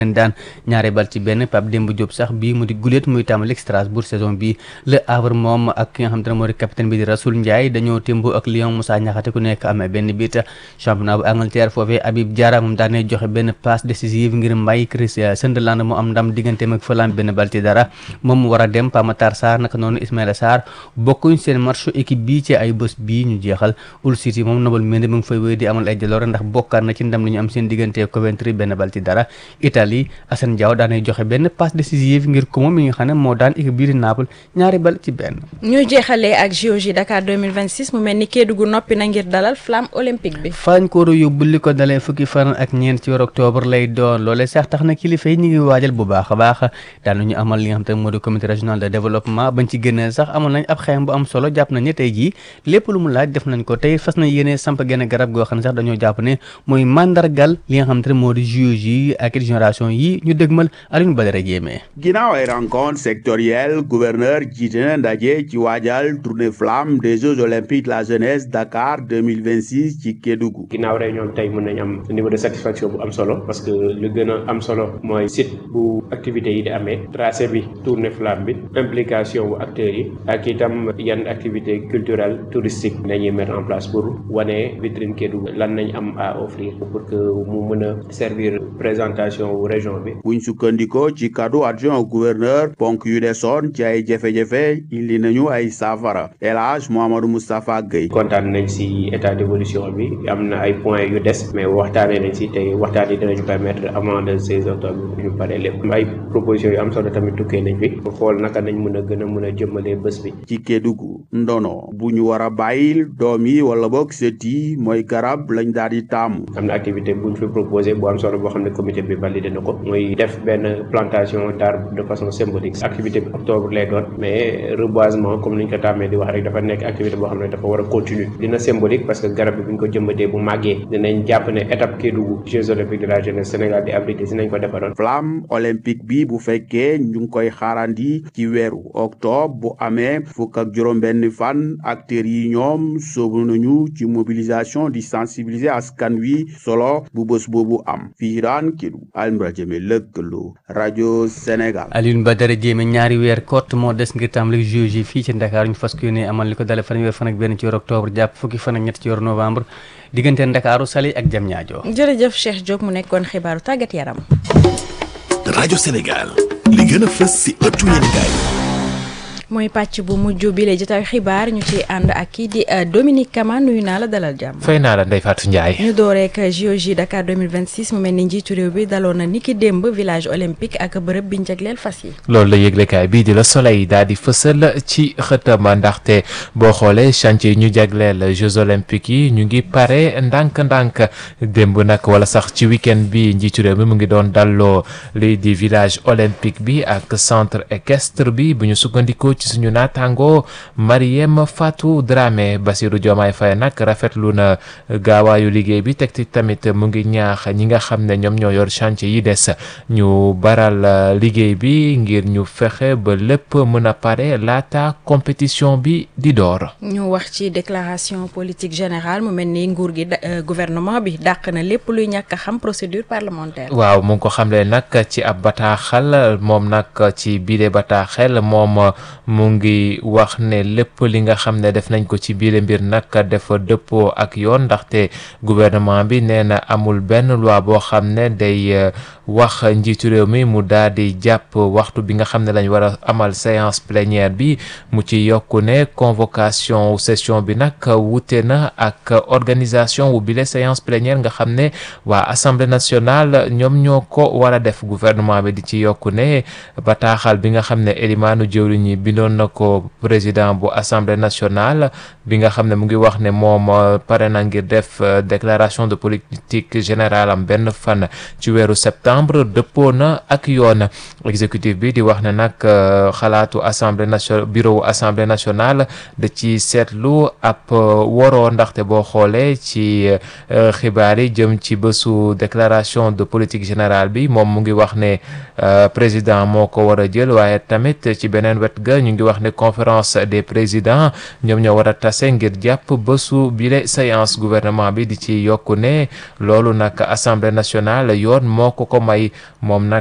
leen daan ñaari bal ci benn Pape Demba Diop sax bii mu di guléet muy tàmbali Strasbourg saison bi Le Havre moom ak ki nga xam te ne moo di capitaine bi di Rasoul Ndiaye dañoo témbo ak Lyon Moussa Niakhaté ku nekk amee benn bit championnat bu Angleterre foofee Habib Diarra moom daanee joxe benn passe décisive ngir mbay Chris Sunderland mu am ndam digganteem ak Fulham benn bal ci dara moom mu war a dem Pape Matar Sarr naka noonu Ismaïla Sarr bokkuñ seen match équipe bii ci ay bés bii ñu jeexal Hull City moom Nabil Mendy mu ngi fay wéy di amal ay jaloore ndax bokkaat na ci ndam li ñu am seen diggante Coventry benn bal ci dara Italie Assane Diao daanay joxe benn passe décisive ngir ko moom mi nga xam ne moo daan équipe bii di Naples ñaari bal ci benn ñu jeexalee ak JOJ Dakar 2026 mu mel ni Kédougou noppi na ngir dalal flamme olympique bi fañ ko war a yóbbu li ko dalee fukki fan ak ñeent ci weeru octobre lay doon loolee sax tax na kilifa yi ñu ngi waajal bu baax a baax daanuñu amal li nga xam te moo di comité régional de développement bañ ci génnee sax amal nañ ab xeem bu am solo jàpp nañ ne tey jii lépp lu mu laaj def nañ ko tey fas na yéene samp genn garab goo xam ne sax dañoo jàpp ne mooy mandargal li nga xam te ne moo di JOJ ak génération yi ñu dégmal Alioune Badara Diémé ginnaaw ay rencontre sectorielle gouverneur jiite na ndaje ci waajal tournée flamme des Jeux olympiques de la jeunesse Dakar 2026 ci Kédougou ginnaaw réunion bi tey mën nañ am niveau de satisfaction bu am solo parce que lu gën a am solo mooy site bu activités yi di amee tracé bi tournée flamme bi implication bu acteurs yi ak itam yan activité culturelle touristique nañuy mettre en place pour wane vitrine Kédougou lan nañ am à offrir pour que mu mën a servir présentation wu région bi buñ sukkandikoo ci kaddu adjoint au gouverneur ponk yu desoon ci ay jafe-jafe indi nañu ay saafara El Hadj Mouhamadou Moustapha Gueye kontaan nañ si état d'évolution bi am na ay points yu des mais waxtaanee nañ si tey waxtaan yi dinañu permettre avant le 16 octobre ñu pare lépp ay propositions yu am solo tamit tukkee nañ fi pour xool naka nañ mën a gën a mën a jëmmalee bés bi ci Kédougou ndono bu ñu war a bàyyil doom yi wala boog sët yi mooy garab lañ daal di taamu am na activité buñ fi proposé bu am solo boo xam ne comité bi validé na ko mooy def benn plantation d'arbre de façon symbolique activité bi octobre lay doon mais reboisement comme niñ ko tàmmee di wax rek dafa nekk activité boo xam ne dafa war a continuer dina symbolique parce que garab bi buñ ko jëmbatee bu màggee dinañ jàpp ne étape Kédougou Jeux olympiques de la jeunesse Sénégal di abrité si nañ ko defaroon flamme olympique bi bu fekkee ñu ngi koy xaarandi ci weeru octobre bu amee fukk ak juróom-benn fan acteurs yi ñoom soobu nañu ci mobilisation di sensibiliser askan wi solo bu bés boobu am fii daan Kédougou Alioune Jëme lëkkaloo rajo Sénégal. Alioune Badara Diémé ñaari weer kott moo des ngir tàmbali JOJ fii ci Dakar ñu fas yéene amal li ko dalee fanweer fan ak benn ci weeru octobre jàpp fukki fan ak ñett ci weeru novembre diggante Ndakaaru Saly ak Diamniadio. jërëjëf Cheikh Diop mu nekkoon xibaaru tàggat yaram. rajo Sénégal li gën a fës si ëttu yéenekaay mooy pàcc bu mujj bi la jotaayu xibaar ñu ci ànd ak kii di Dominique Kama nuyu naa la dalal jàmm. fay naa la Ndeye Fatou Ndiaye. ñu door rek JOJ Dakar 2026 mu mel ni njiitu réew bi daloon na niki démb village olympique ak bërëb bi ñu jagleel fas yi. loolu la yëglekaay bii di la soleil daal di fësal ci xëtam ndaxte boo xoolee chantier yi ñu jagleel Jeux olympiques yi ñu ngi pare ndànk-ndànk démb nag wala sax ci week-end bi njiitu réew mi mu ngi doon dalloo lii di village olympique bi ak centre équestre bi bu ñu sukkandikoo ci suñu naataango Mariem Fatou Dramé Bassirou Diomaye Faye nag rafetlu na gaawaayu liggéey bi teg ci tamit mu ngi ñaax ñi nga xam ne ñoom ñoo yor chantier yi des ñu baral liggéey bi ngir ñu fexe ba lépp mën a pare laata compétition bi di door. ñu wax ci déclaration politique générale mu mel ni nguur gi gouvernement bi dàq na lépp luy ñàkk a xam procédure parlementaire. waaw mu ngi ko xamle nag ci ab bataaxal moom nag ci biile bataaxel moom. mu ngi wax ne lépp li nga xam ne def nañ ko ci biir mbir nag dafa dëppoo ak yoon ndaxte gouvernement bi nee na amul benn loi boo xam ne day wax njiitu réew mi mu daal di jàpp waxtu bi nga xam ne lañ war a amal séance plénière bi mu ci yokku ne convocation session bi nag wute na ak organisation wu bile séance plénière nga xam ne waa assemblée nationale ñoom ñoo ko war a def gouvernement bi di ci yokku ne bataaxal bi nga xam ne élimaanu jëwriñ ñi bindoon na ko président bu assemblée nationale bi nga xam ne mu ngi wax ne moom pare na ngir def déclaration de politique générale am benn fan ci weeru septembre dëppoo na ak yoon exécutif bi di wax ne nag xalaatu assemblée nationale bureau assemblée nationale da ci seetlu ab woroo ndaxte boo xoolee ci xibaar yi jëm ci bésu déclaration de politique générale bi moom mu ngi wax ne président moo ko war a jël waaye tamit ci beneen wet ga ñu ngi wax ne conférence des présidents ñoom ñoo war a tas tase ngir jàpp bésu bile séance gouvernement bi di ci yokku ne loolu nag assemblée nationale yoon moo ko ko may moom nag